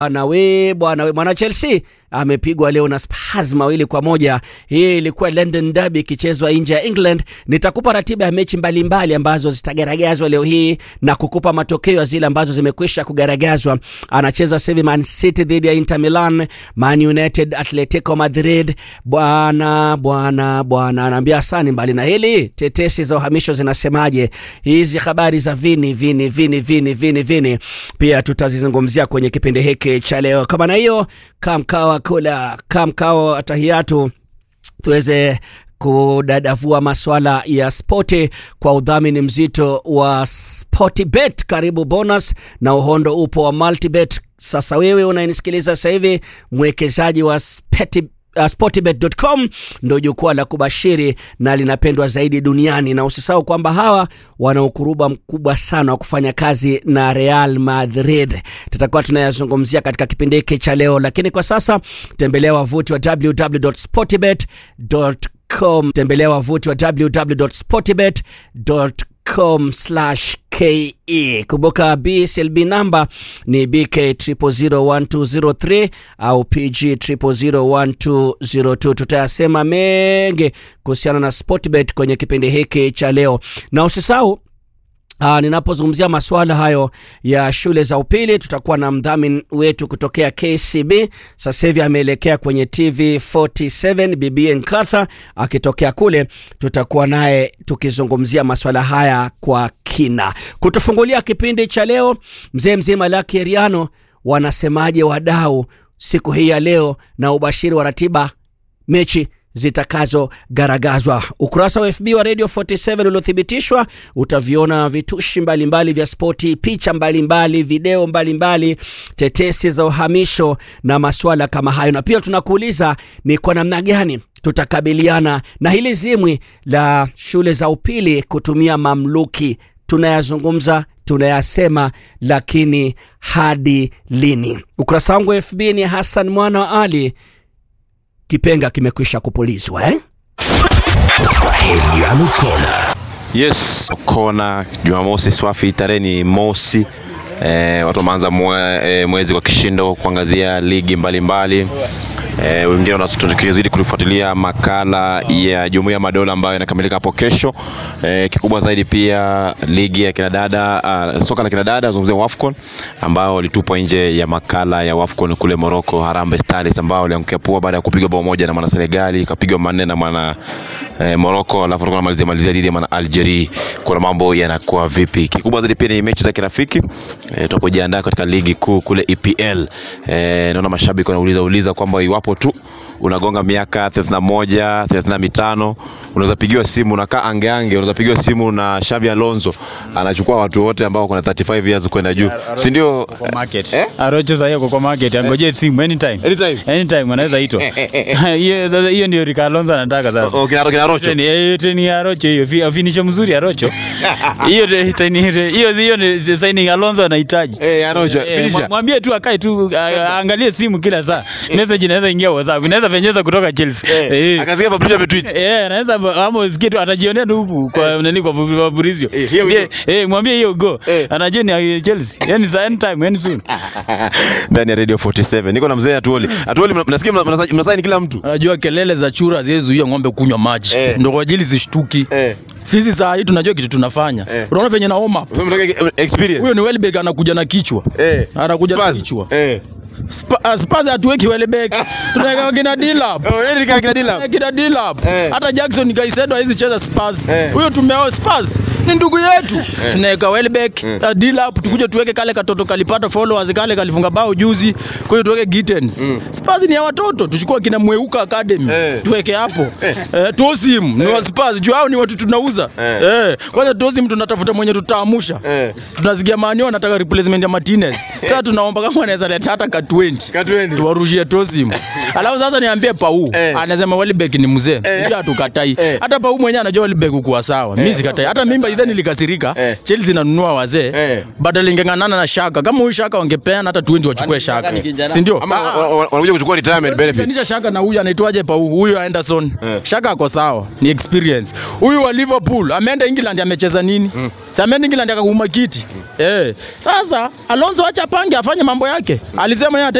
Bwana we bwana we mwana Chelsea amepigwa leo na Spurs mawili kwa moja. Hii ilikuwa London Derby ikichezwa nje ya England. Nitakupa ratiba ya mechi mbalimbali mbali ambazo zitagaragazwa leo hii na kukupa matokeo ya zile ambazo zimekwisha kugaragazwa. Anacheza sasa Man City dhidi ya Inter Milan, Man United, Atletico Madrid. Bwana bwana bwana, anaambia asani. Mbali na hili, tetesi za uhamisho zinasemaje? Hizi habari za vini vini vini vini vini vini pia tutazizungumzia kwenye kipindi hiki cha leo. Kama na hiyo kamkawa kula kamkawa tahiyatu tuweze kudadavua maswala ya spoti kwa udhamini mzito wa Sportbet. Karibu bonus na uhondo upo wa Multibet. Sasa wewe unanisikiliza sasa hivi, mwekezaji wa Speti Uh, Sportbet.com ndo jukwaa la kubashiri na linapendwa zaidi duniani, na usisahau kwamba hawa wana ukuruba mkubwa sana wa kufanya kazi na Real Madrid. Tutakuwa tunayazungumzia katika kipindi hiki cha leo, lakini kwa sasa tembelea wavuti wa www.sportbet.com, tembelea wavuti wa www.sportbet.com ke kumbuka BSLB namba ni BK 0001203 au PG 0001202. Tutayasema mengi kuhusiana na Sportbet kwenye kipindi hiki cha leo, na usisahau Aa, ninapozungumzia masuala hayo ya shule za upili tutakuwa na mdhamini wetu kutokea KCB. Sasa hivi ameelekea kwenye TV 47 BBN Katha, akitokea kule tutakuwa naye tukizungumzia masuala haya kwa kina. Kutufungulia kipindi cha leo, mzee mzima Lucky Eriano, wanasemaje wadau siku hii ya leo na ubashiri wa ratiba mechi zitakazogaragazwa. Ukurasa wa FB wa Radio 47 uliothibitishwa utaviona vitushi mbalimbali mbali vya spoti, picha mbalimbali mbali, video mbalimbali mbali, tetesi za uhamisho na masuala kama hayo, na pia tunakuuliza ni kwa namna gani tutakabiliana na hili zimwi la shule za upili kutumia mamluki. Tunayazungumza, tunayasema, lakini hadi lini? Ukurasa wangu wa FB ni Hassan Mwana wa Ali. Kipenga kimekwisha kupulizwa eh? Heriano Kona. Yes, kona Jumamosi swafi, tarehe ni mosi. E, watu wameanza mwe, e, mwezi kwa kishindo kuangazia ligi mbalimbali e, wengine wanazidi kutufuatilia makala ya Jumuiya ya Madola ambayo inakamilika hapo kesho. E, kikubwa zaidi pia ligi ya kinadada uh, soka la kinadada zungumzia WAFCON ambao walitupwa nje ya makala ya WAFCON kule Morocco, Harambee Stars ambao waliangukia pua baada ya kupigwa bao moja na mwana Senegali, ikapigwa manne na mwana eh, Morocco, alafu tulikuwa malizia malizia dhidi ya mwana Algeria. Kuna mambo yanakuwa vipi? Kikubwa zaidi pia ni mechi za kirafiki e, tunapojiandaa katika ligi kuu kule EPL. E, naona mashabiki wanauliza uliza kwamba iwapo tu unagonga miaka 31 35 unaweza pigiwa simu unakaa angeange, unaweza pigiwa simu na Xavi Alonso anachukua watu wote ambao kuna 35 years kwenda juu, si ndio? Kwa market. Eh? Arocho sasa yuko kwa market, angoje simu anytime. Anytime. Anytime anaweza itwa. Hiyo sasa hiyo ndio Rick Alonso anataka sasa. Oh, kina kina Rocho. Treni eh, treni ya Arocho hiyo, fi- finisher mzuri Arocho. Hiyo de- treni hiyo hiyo ni signing Alonso anahitaji. Eh, ya Rocho. Eh, Finisher. mwa- Mwambie tu akae tu a- aangalie simu kila saa. Message inaweza ingia WhatsApp, inaweza penyeza kutoka Chelsea. Eh. Akasikia Fabrizio ametweet. Eh, anaweza ama usikie tu atajionea tu huku kwa nani kwa Fabrizio. Eh, hiyo Ndiye- hiyo. Eh, mwambie hiyo go. Eh. Anajua ni ya Chelsea. Yaani sa anytime, yani soon. ndani ya Radio 47. Niko na mzee Atuoli. Atuoli mna- mnasikia mna- mna- mnasaini kila mtu. Unajua kelele za chura hazizuia ng'ombe kunywa maji Eh. ndio kwa ajili zishtuki. Eh. Sisi saa hii tunajua kitu tunafanya. Eh. Unaona venye na home up. Wewe mnataka experience. Huyo ni Welbeck anakuja na kichwa. Eh. Anakuja na Spurs. kichwa. Eh. Spa- uh, Spurs hatuweki Welbeck. Tunaweka kina Dilap. Oh, yeye ni kaka kina Dila. Kina Dilap. Eh. Hata Jackson Kaisedo haizi cheza Spurs. Eh. Huyo tumeo Spurs ni ndugu yetu. Tunaweka Welbeck, uh, Dilap tukuje tuweke kale katoto kalipata followers kale kalifunga bao juzi. Kwa hiyo tuweke Gittens. Spurs ni ya watoto, tuchukue kina Mweuka Academy. Eh. Tuweke hapo. Eh, Tosim ni wa Spurs. Juu hao ni watu tunauza. Eh. Eh. Kwanza Tosim tunatafuta mwenye tutaamusha. Eh. Tunasikia Manio anataka replacement ya Martinez. Sasa tunaomba kama anaweza leta hata ka 20 Ka 20. tuwarushie Tosim. Alafu sasa niambie Pau Eh. anasema Welbeck ni mzee. Eh. Ndio hatukatai. Eh. Hata Pau mwenyewe anajua Welbeck kuwa sawa. Mimi sikatai. Hata mimi by idha nilikasirika Eh. Chelsea inanunua wazee Eh. badala ingeng'ang'ana na Shaka kama huyu Shaka wangepeana hata 20 wachukue Shaka si ndio Ama Ah, wa- wa- wanakuja kuchukua retirement benefit. Kulinganisha Shaka na huyu anaitwaje pa huyu Anderson. Eh. Shaka ako sawa, ni experience. Huyu wa Liverpool ameenda England amecheza nini? Mm. Si ameenda England akauma kiti. Eh. Sasa Alonso acha pange afanye mambo yake. Alisema yeye ata-